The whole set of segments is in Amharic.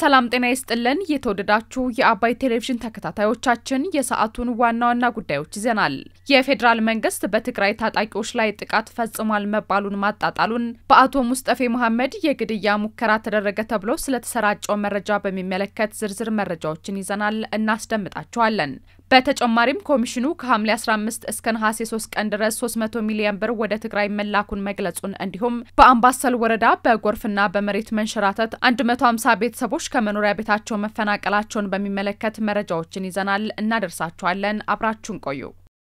ሰላም ጤና ይስጥልን። የተወደዳችሁ የአባይ ቴሌቪዥን ተከታታዮቻችን የሰዓቱን ዋና ዋና ጉዳዮች ይዘናል። የፌዴራል መንግስት በትግራይ ታጣቂዎች ላይ ጥቃት ፈጽሟል መባሉን ማጣጣሉን፣ በአቶ ሙስጠፌ መሐመድ የግድያ ሙከራ ተደረገ ተብሎ ስለተሰራጨው መረጃ በሚመለከት ዝርዝር መረጃዎችን ይዘናል፣ እናስደምጣችኋለን። በተጨማሪም ኮሚሽኑ ከሐምሌ 15 እስከ ነሐሴ 3 ቀን ድረስ 300 ሚሊዮን ብር ወደ ትግራይ መላኩን መግለጹን እንዲሁም በአምባሰል ወረዳ በጎርፍና በመሬት መንሸራተት 150 ቤተሰቦች ከመኖሪያ ቤታቸው መፈናቀላቸውን በሚመለከት መረጃዎችን ይዘናል፣ እናደርሳችኋለን። አብራችሁን ቆዩ።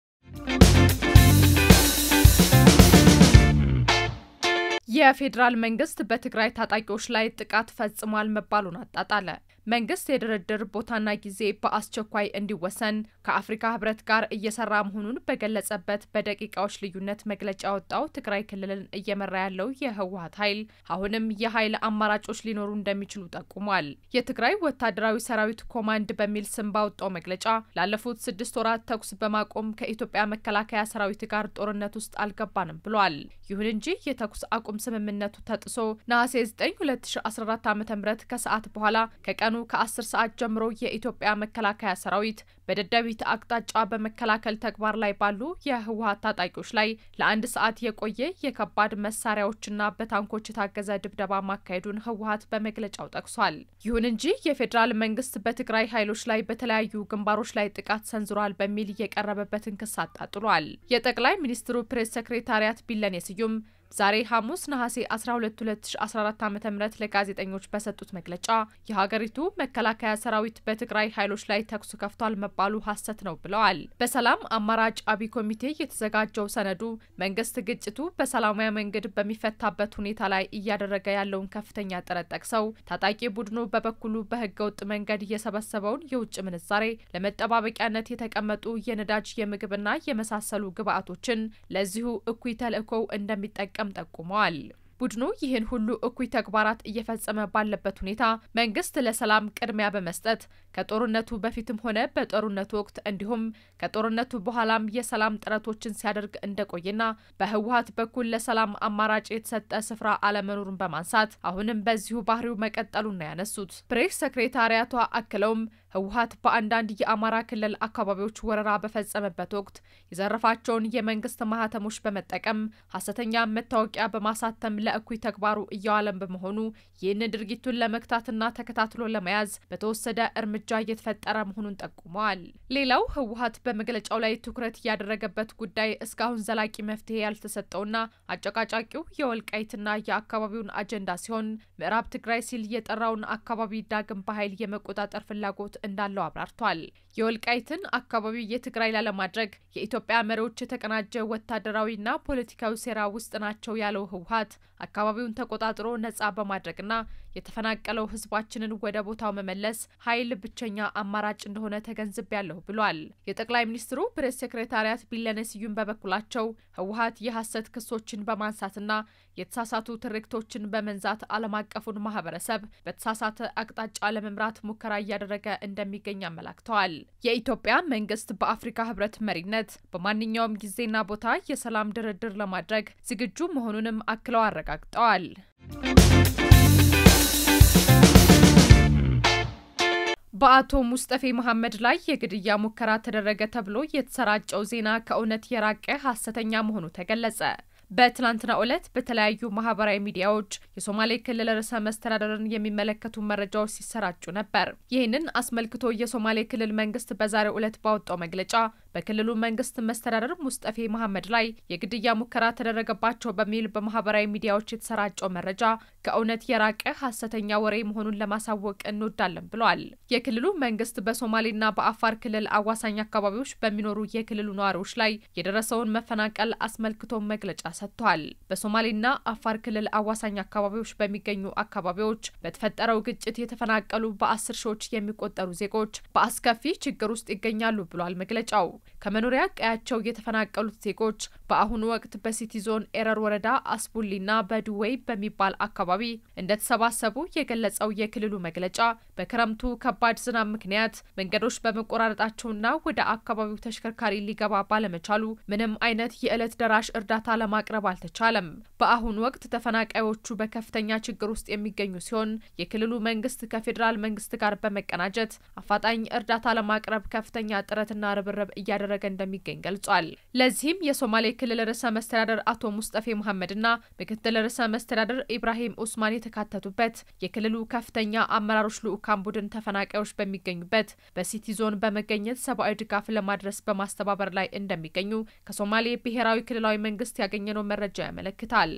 የፌዴራል መንግስት በትግራይ ታጣቂዎች ላይ ጥቃት ፈጽሟል መባሉን አጣጣለ። መንግስት የድርድር ቦታና ጊዜ በአስቸኳይ እንዲወሰን ከአፍሪካ ህብረት ጋር እየሰራ መሆኑን በገለጸበት በደቂቃዎች ልዩነት መግለጫ ያወጣው ትግራይ ክልልን እየመራ ያለው የህወሀት ኃይል አሁንም የኃይል አማራጮች ሊኖሩ እንደሚችሉ ጠቁሟል። የትግራይ ወታደራዊ ሰራዊት ኮማንድ በሚል ስም ባወጣው መግለጫ ላለፉት ስድስት ወራት ተኩስ በማቆም ከኢትዮጵያ መከላከያ ሰራዊት ጋር ጦርነት ውስጥ አልገባንም ብሏል። ይሁን እንጂ የተኩስ አቁም ስምምነቱ ተጥሶ ነሐሴ 9 2014 ዓ ም ከሰዓት በኋላ ከቀኑ ከ10 ሰዓት ጀምሮ የኢትዮጵያ መከላከያ ሰራዊት በደደቢት አቅጣጫ በመከላከል ተግባር ላይ ባሉ የህወሀት ታጣቂዎች ላይ ለአንድ ሰዓት የቆየ የከባድ መሳሪያዎችና በታንኮች የታገዘ ድብደባ ማካሄዱን ህወሀት በመግለጫው ጠቅሷል። ይሁን እንጂ የፌዴራል መንግስት በትግራይ ኃይሎች ላይ በተለያዩ ግንባሮች ላይ ጥቃት ሰንዝሯል በሚል የቀረበበትን ክስ አጣጥሏል። የጠቅላይ ሚኒስትሩ ፕሬስ ሴክሬታሪያት ቢለኔ ስዩም ዛሬ ሐሙስ ነሐሴ 12 2014 ዓ ም ለጋዜጠኞች በሰጡት መግለጫ የሀገሪቱ መከላከያ ሰራዊት በትግራይ ኃይሎች ላይ ተኩስ ከፍቷል መባሉ ሐሰት ነው ብለዋል። በሰላም አማራጭ አብይ ኮሚቴ የተዘጋጀው ሰነዱ መንግስት ግጭቱ በሰላማዊ መንገድ በሚፈታበት ሁኔታ ላይ እያደረገ ያለውን ከፍተኛ ጥረት ጠቅሰው ታጣቂ ቡድኑ በበኩሉ በህገወጥ መንገድ የሰበሰበውን የውጭ ምንዛሬ ለመጠባበቂያነት የተቀመጡ የነዳጅ የምግብና የመሳሰሉ ግብዓቶችን ለዚሁ እኩይ ተልዕኮው እንደሚጠቀም ጠቁመዋል። ቡድኑ ይህን ሁሉ እኩይ ተግባራት እየፈጸመ ባለበት ሁኔታ መንግስት ለሰላም ቅድሚያ በመስጠት ከጦርነቱ በፊትም ሆነ በጦርነቱ ወቅት እንዲሁም ከጦርነቱ በኋላም የሰላም ጥረቶችን ሲያደርግ እንደቆየና በህወሀት በኩል ለሰላም አማራጭ የተሰጠ ስፍራ አለመኖሩን በማንሳት አሁንም በዚሁ ባህሪው መቀጠሉን ነው ያነሱት። ፕሬስ ሰክሬታሪያቷ አክለውም ህወሀት በአንዳንድ የአማራ ክልል አካባቢዎች ወረራ በፈጸመበት ወቅት የዘረፋቸውን የመንግስት ማህተሞች በመጠቀም ሀሰተኛ መታወቂያ በማሳተም ለእኩይ ተግባሩ እያዋለን በመሆኑ ይህንን ድርጊቱን ለመግታትና ተከታትሎ ለመያዝ በተወሰደ እርምጃ እየተፈጠረ መሆኑን ጠቁመዋል። ሌላው ህወሀት በመግለጫው ላይ ትኩረት ያደረገበት ጉዳይ እስካሁን ዘላቂ መፍትሄ ያልተሰጠውና አጨቃጫቂው የወልቃይትና የአካባቢውን አጀንዳ ሲሆን ምዕራብ ትግራይ ሲል የጠራውን አካባቢ ዳግም በኃይል የመቆጣጠር ፍላጎት እንዳለው አብራርቷል። የወልቃይትን አካባቢ የትግራይ ላለማድረግ የኢትዮጵያ መሪዎች የተቀናጀ ወታደራዊና ፖለቲካዊ ሴራ ውስጥ ናቸው ያለው ህወሀት አካባቢውን ተቆጣጥሮ ነጻ በማድረግና የተፈናቀለው ህዝባችንን ወደ ቦታው መመለስ ኃይል ብቸኛ አማራጭ እንደሆነ ተገንዝቤያለሁ ብሏል። የጠቅላይ ሚኒስትሩ ፕሬስ ሴክሬታሪያት ቢለኔ ስዩም በበኩላቸው ህወሀት የሐሰት ክሶችን በማንሳትና የተሳሳቱ ትርክቶችን በመንዛት ዓለም አቀፉን ማህበረሰብ በተሳሳተ አቅጣጫ ለመምራት ሙከራ እያደረገ እንደሚገኝ አመላክተዋል። የኢትዮጵያ መንግስት በአፍሪካ ህብረት መሪነት በማንኛውም ጊዜና ቦታ የሰላም ድርድር ለማድረግ ዝግጁ መሆኑንም አክለው አረጋግጠዋል። በአቶ ሙስጠፌ መሐመድ ላይ የግድያ ሙከራ ተደረገ ተብሎ የተሰራጨው ዜና ከእውነት የራቀ ሐሰተኛ መሆኑ ተገለጸ። በትናንትናው ዕለት በተለያዩ ማህበራዊ ሚዲያዎች የሶማሌ ክልል ርዕሰ መስተዳደርን የሚመለከቱ መረጃዎች ሲሰራጩ ነበር። ይህንን አስመልክቶ የሶማሌ ክልል መንግስት በዛሬው ዕለት ባወጣው መግለጫ በክልሉ መንግስት መስተዳደር ሙስጠፌ መሐመድ ላይ የግድያ ሙከራ ተደረገባቸው በሚል በማህበራዊ ሚዲያዎች የተሰራጨው መረጃ ከእውነት የራቀ ሐሰተኛ ወሬ መሆኑን ለማሳወቅ እንወዳለን ብሏል። የክልሉ መንግስት በሶማሌና በአፋር ክልል አዋሳኝ አካባቢዎች በሚኖሩ የክልሉ ነዋሪዎች ላይ የደረሰውን መፈናቀል አስመልክቶ መግለጫ ሰጥቷል። በሶማሌና አፋር ክልል አዋሳኝ አካባቢዎች በሚገኙ አካባቢዎች በተፈጠረው ግጭት የተፈናቀሉ በአስር ሺዎች የሚቆጠሩ ዜጎች በአስከፊ ችግር ውስጥ ይገኛሉ ብሏል መግለጫው። ከመኖሪያ ቀያቸው የተፈናቀሉት ዜጎች በአሁኑ ወቅት በሲቲ ዞን ኤረር ወረዳ አስቡሊና በድዌይ በሚባል አካባቢ እንደተሰባሰቡ የገለጸው የክልሉ መግለጫ በክረምቱ ከባድ ዝናብ ምክንያት መንገዶች በመቆራረጣቸውና ወደ አካባቢው ተሽከርካሪ ሊገባ ባለመቻሉ ምንም አይነት የዕለት ደራሽ እርዳታ ለማቅረብ አልተቻለም። በአሁኑ ወቅት ተፈናቃዮቹ በከፍተኛ ችግር ውስጥ የሚገኙ ሲሆን የክልሉ መንግስት ከፌዴራል መንግስት ጋር በመቀናጀት አፋጣኝ እርዳታ ለማቅረብ ከፍተኛ ጥረትና ርብርብ እያደረገ እንደሚገኝ ገልጿል። ለዚህም የሶማሌ ክልል ርዕሰ መስተዳደር አቶ ሙስጠፌ መሐመድና ምክትል ርዕሰ መስተዳደር ኢብራሂም ኡስማን የተካተቱበት የክልሉ ከፍተኛ አመራሮች ልዑካን ቡድን ተፈናቃዮች በሚገኙበት በሲቲ ዞን በመገኘት ሰብአዊ ድጋፍ ለማድረስ በማስተባበር ላይ እንደሚገኙ ከሶማሌ ብሔራዊ ክልላዊ መንግስት ያገኘነው መረጃ ያመለክታል።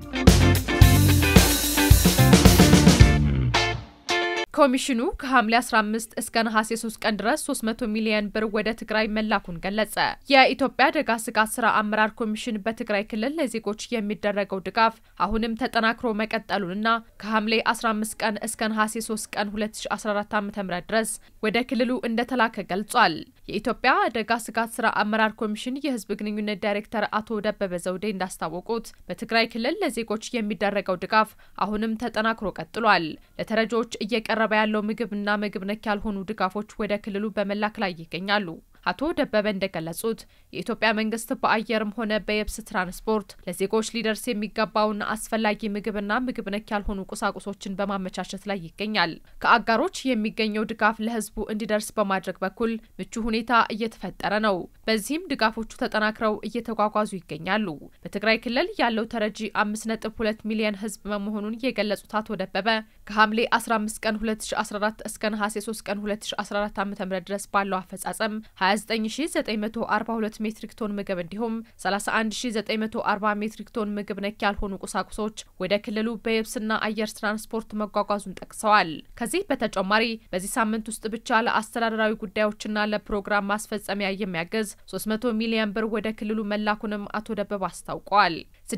ኮሚሽኑ ከሐምሌ 15 እስከ ነሐሴ 3 ቀን ድረስ 300 ሚሊዮን ብር ወደ ትግራይ መላኩን ገለጸ። የኢትዮጵያ አደጋ ስጋት ስራ አመራር ኮሚሽን በትግራይ ክልል ለዜጎች የሚደረገው ድጋፍ አሁንም ተጠናክሮ መቀጠሉንና ከሐምሌ 15 ቀን እስከ ነሐሴ 3 ቀን 2014 ዓ.ም ድረስ ወደ ክልሉ እንደተላከ ገልጿል። የኢትዮጵያ አደጋ ስጋት ስራ አመራር ኮሚሽን የህዝብ ግንኙነት ዳይሬክተር አቶ ደበበ ዘውዴ እንዳስታወቁት በትግራይ ክልል ለዜጎች የሚደረገው ድጋፍ አሁንም ተጠናክሮ ቀጥሏል። ለተረጂዎች እየቀረበ ያለው ምግብና ምግብ ነክ ያልሆኑ ድጋፎች ወደ ክልሉ በመላክ ላይ ይገኛሉ። አቶ ደበበ እንደገለጹት የኢትዮጵያ መንግስት በአየርም ሆነ በየብስ ትራንስፖርት ለዜጎች ሊደርስ የሚገባውን አስፈላጊ ምግብና ምግብ ነክ ያልሆኑ ቁሳቁሶችን በማመቻቸት ላይ ይገኛል። ከአጋሮች የሚገኘው ድጋፍ ለህዝቡ እንዲደርስ በማድረግ በኩል ምቹ ሁኔታ እየተፈጠረ ነው። በዚህም ድጋፎቹ ተጠናክረው እየተጓጓዙ ይገኛሉ። በትግራይ ክልል ያለው ተረጂ አምስት ነጥብ ሁለት ሚሊዮን ህዝብ መሆኑን የገለጹት አቶ ደበበ ከሐምሌ 15 ቀን 2014 እስከ ነሐሴ 3 ቀን 2014 ዓ ም ድረስ ባለው አፈጻጸም 29942 ሜትሪክ ቶን ምግብ እንዲሁም 31940 ሜትሪክ ቶን ምግብ ነክ ያልሆኑ ቁሳቁሶች ወደ ክልሉ በየብስና አየር ትራንስፖርት መጓጓዙን ጠቅሰዋል። ከዚህ በተጨማሪ በዚህ ሳምንት ውስጥ ብቻ ለአስተዳደራዊ ጉዳዮችና ለፕሮግራም ማስፈጸሚያ የሚያገዝ 300 ሚሊዮን ብር ወደ ክልሉ መላኩንም አቶ ደበብ አስታውቀዋል።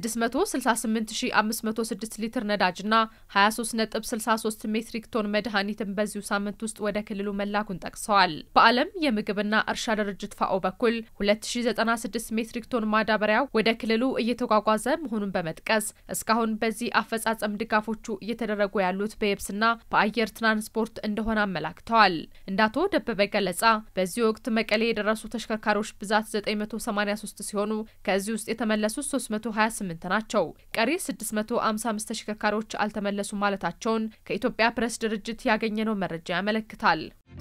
668506 ሊትር ነዳጅና 23.63 ሜትሪክ ቶን መድኃኒትን በዚሁ ሳምንት ውስጥ ወደ ክልሉ መላኩን ጠቅሰዋል። በዓለም የምግብና እርሻ ድርጅት ፋኦ በኩል 2096 ሜትሪክ ቶን ማዳበሪያ ወደ ክልሉ እየተጓጓዘ መሆኑን በመጥቀስ እስካሁን በዚህ አፈጻጸም ድጋፎቹ እየተደረጉ ያሉት በየብስና በአየር ትራንስፖርት እንደሆነ አመላክተዋል። እንደ አቶ ደበበ ገለጻ በዚህ ወቅት መቀሌ የደረሱ ተሽከርካሪዎች ብዛት 983 ሲሆኑ ከዚህ ውስጥ የተመለሱት 328 ናቸው። ቀሪ 655 ተሽከርካሪዎች አልተመለሱም ማለታቸውን ከኢትዮጵያ ፕሬስ ድርጅት ያገኘነው መረጃ ያመለክታል።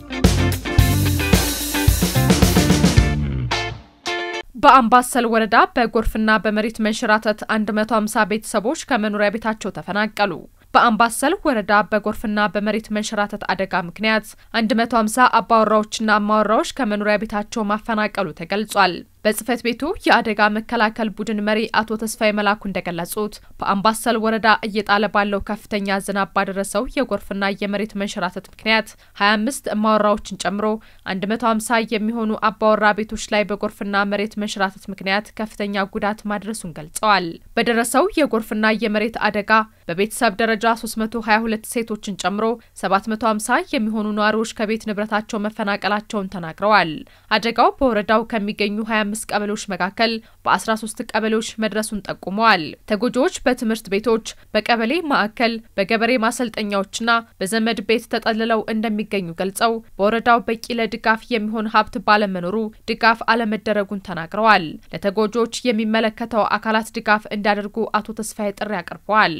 በአምባሰል ወረዳ በጎርፍና በመሬት መንሸራተት 150 ቤተሰቦች ከመኖሪያ ቤታቸው ተፈናቀሉ። በአምባሰል ወረዳ በጎርፍና በመሬት መንሸራተት አደጋ ምክንያት 150 አባወራዎችና አማወራዎች ከመኖሪያ ቤታቸው ማፈናቀሉ ተገልጿል። በጽህፈት ቤቱ የአደጋ መከላከል ቡድን መሪ አቶ ተስፋዬ መላኩ እንደገለጹት በአምባሰል ወረዳ እየጣለ ባለው ከፍተኛ ዝናብ ባደረሰው የጎርፍና የመሬት መንሸራተት ምክንያት 25 እማወራዎችን ጨምሮ 150 የሚሆኑ አባወራ ቤቶች ላይ በጎርፍና መሬት መንሸራተት ምክንያት ከፍተኛ ጉዳት ማድረሱን ገልጸዋል። በደረሰው የጎርፍና የመሬት አደጋ በቤተሰብ ደረጃ 322 ሴቶችን ጨምሮ 750 የሚሆኑ ነዋሪዎች ከቤት ንብረታቸው መፈናቀላቸውን ተናግረዋል። አደጋው በወረዳው ከሚገኙ 25 ቀበሌዎች መካከል በ13 ቀበሌዎች መድረሱን ጠቁመዋል። ተጎጂዎች በትምህርት ቤቶች፣ በቀበሌ ማዕከል፣ በገበሬ ማሰልጠኛዎችና በዘመድ ቤት ተጠልለው እንደሚገኙ ገልጸው በወረዳው በቂ ለድጋፍ የሚሆን ሀብት ባለመኖሩ ድጋፍ አለመደረጉን ተናግረዋል። ለተጎጂዎች የሚመለከተው አካላት ድጋፍ እንዲያደርጉ አቶ ተስፋዬ ጥሪ አቅርበዋል።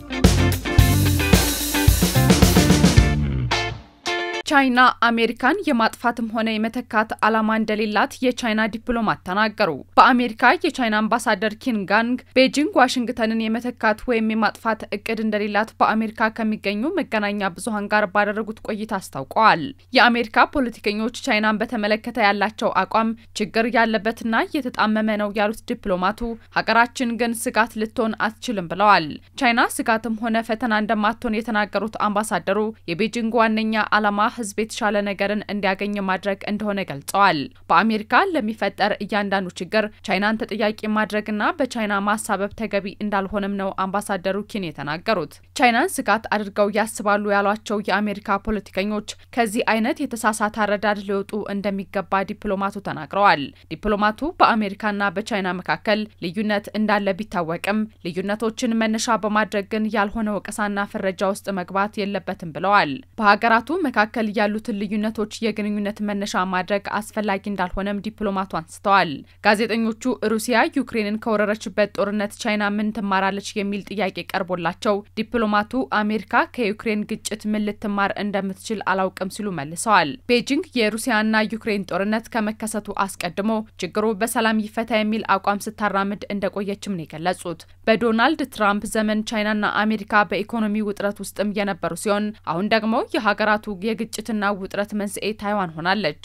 ቻይና አሜሪካን የማጥፋትም ሆነ የመተካት ዓላማ እንደሌላት የቻይና ዲፕሎማት ተናገሩ። በአሜሪካ የቻይና አምባሳደር ኪንጋንግ ቤጂንግ ዋሽንግተንን የመተካት ወይም የማጥፋት እቅድ እንደሌላት በአሜሪካ ከሚገኙ መገናኛ ብዙኃን ጋር ባደረጉት ቆይታ አስታውቀዋል። የአሜሪካ ፖለቲከኞች ቻይናን በተመለከተ ያላቸው አቋም ችግር ያለበትና እየተጣመመ ነው ያሉት ዲፕሎማቱ ሀገራችን ግን ስጋት ልትሆን አትችልም ብለዋል። ቻይና ስጋትም ሆነ ፈተና እንደማትሆን የተናገሩት አምባሳደሩ የቤጂንግ ዋነኛ ዓላማ ሕዝብ የተሻለ ነገርን እንዲያገኝ ማድረግ እንደሆነ ገልጸዋል። በአሜሪካ ለሚፈጠር እያንዳንዱ ችግር ቻይናን ተጠያቂ ማድረግና በቻይና ማሳበብ ተገቢ እንዳልሆነም ነው አምባሳደሩ ኪን የተናገሩት። ቻይናን ስጋት አድርገው ያስባሉ ያሏቸው የአሜሪካ ፖለቲከኞች ከዚህ አይነት የተሳሳተ አረዳድ ሊወጡ እንደሚገባ ዲፕሎማቱ ተናግረዋል። ዲፕሎማቱ በአሜሪካና በቻይና መካከል ልዩነት እንዳለ ቢታወቅም ልዩነቶችን መነሻ በማድረግ ግን ያልሆነ ወቀሳና ፍረጃ ውስጥ መግባት የለበትም ብለዋል። በሀገራቱ መካከል ያሉትን ልዩነቶች የግንኙነት መነሻ ማድረግ አስፈላጊ እንዳልሆነም ዲፕሎማቱ አንስተዋል። ጋዜጠኞቹ ሩሲያ ዩክሬንን ከወረረችበት ጦርነት ቻይና ምን ትማራለች የሚል ጥያቄ ቀርቦላቸው ዲፕሎማቱ አሜሪካ ከዩክሬን ግጭት ምን ልትማር እንደምትችል አላውቅም ሲሉ መልሰዋል። ቤጂንግ የሩሲያና ዩክሬን ጦርነት ከመከሰቱ አስቀድሞ ችግሩ በሰላም ይፈታ የሚል አቋም ስታራምድ እንደቆየችም ነው የገለጹት። በዶናልድ ትራምፕ ዘመን ቻይናና አሜሪካ በኢኮኖሚ ውጥረት ውስጥም የነበሩ ሲሆን አሁን ደግሞ የሀገራቱ የግጭትና ውጥረት መንስኤ ታይዋን ሆናለች።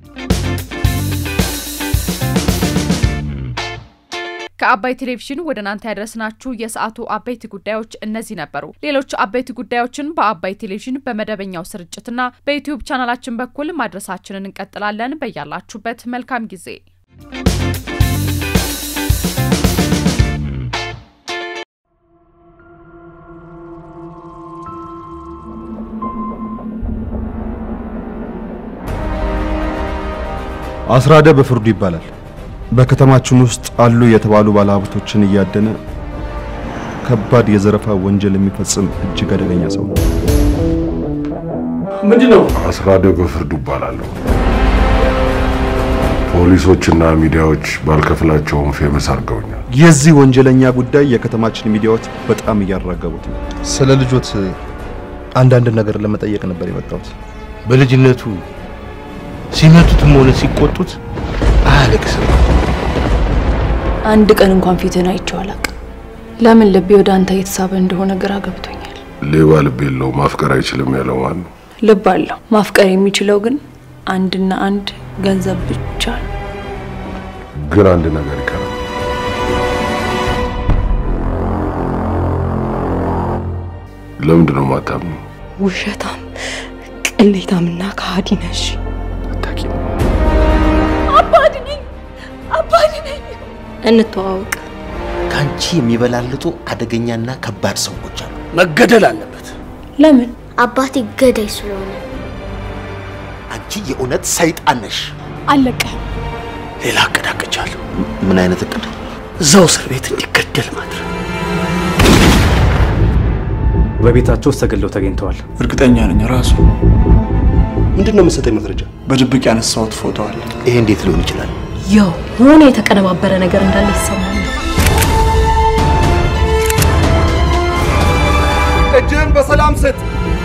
ከአባይ ቴሌቪዥን ወደ እናንተ ያደረስናችሁ የሰዓቱ አበይት ጉዳዮች እነዚህ ነበሩ። ሌሎች አበይት ጉዳዮችን በአባይ ቴሌቪዥን በመደበኛው ስርጭትና በዩትዩብ ቻናላችን በኩል ማድረሳችንን እንቀጥላለን። በያላችሁበት መልካም ጊዜ አስራደ በፍርዱ ይባላል። በከተማችን ውስጥ አሉ የተባሉ ባለሀብቶችን እያደነ ከባድ የዘረፋ ወንጀል የሚፈጽም እጅግ አደገኛ ሰው ነው። ምንድነው? አስራደ በፍርዱ ይባላለሁ። ፖሊሶችና ሚዲያዎች ባልከፍላቸውም ፌመስ አድርገውኛል። የዚህ ወንጀለኛ ጉዳይ የከተማችን ሚዲያዎች በጣም እያራገቡት ነው። ስለ ልጆት አንዳንድ ነገር ለመጠየቅ ነበር የመጣሁት። በልጅነቱ ሲመቱትም ሆነ ሲቆጡት አያለቅስም። አንድ ቀን እንኳን ፊትህን አይቼው አላውቅም። ለምን ልቤ ወደ አንተ እየተሳበ እንደሆነ ግራ ገብቶኛል። ሌባ ልብ የለው ማፍቀር አይችልም ያለው ማን ነው? ልብ አለው። ማፍቀር የሚችለው ግን አንድና አንድ ገንዘብ ብቻ ነው። ግን አንድ ነገር ይቀራል። ለምንድን ነው ማታምኑ? ውሸታም፣ ቅሌታምና ከሃዲ ነሽ። አታውቂም። አባድ ነኝ፣ አባድ ነኝ። እንተዋወቅ። ከአንቺ የሚበላልጡ አደገኛና ከባድ ሰዎች አሉ። መገደል አለበት። ለምን? አባቴ ገዳይ ስለሆነ አንቺ የእውነት ሰይጣን ነሽ። አለቀህም። ሌላ እቅድ አቅጃለሁ። ምን አይነት እቅድ? እዛው እስር ቤት እንዲገደል ማድረግ። በቤታቸው ውስጥ ተገለው ተገኝተዋል። እርግጠኛ ነኝ ራሱ ምንድን ነው የምትሰጠኝ መረጃ? በድብቅ ያነሳሁት ፎቶ አለ። ይሄ እንዴት ሊሆን ይችላል? ያው የሆነ የተቀነባበረ ነገር እንዳለ ይሰማል። እጅህን በሰላም ስጥ።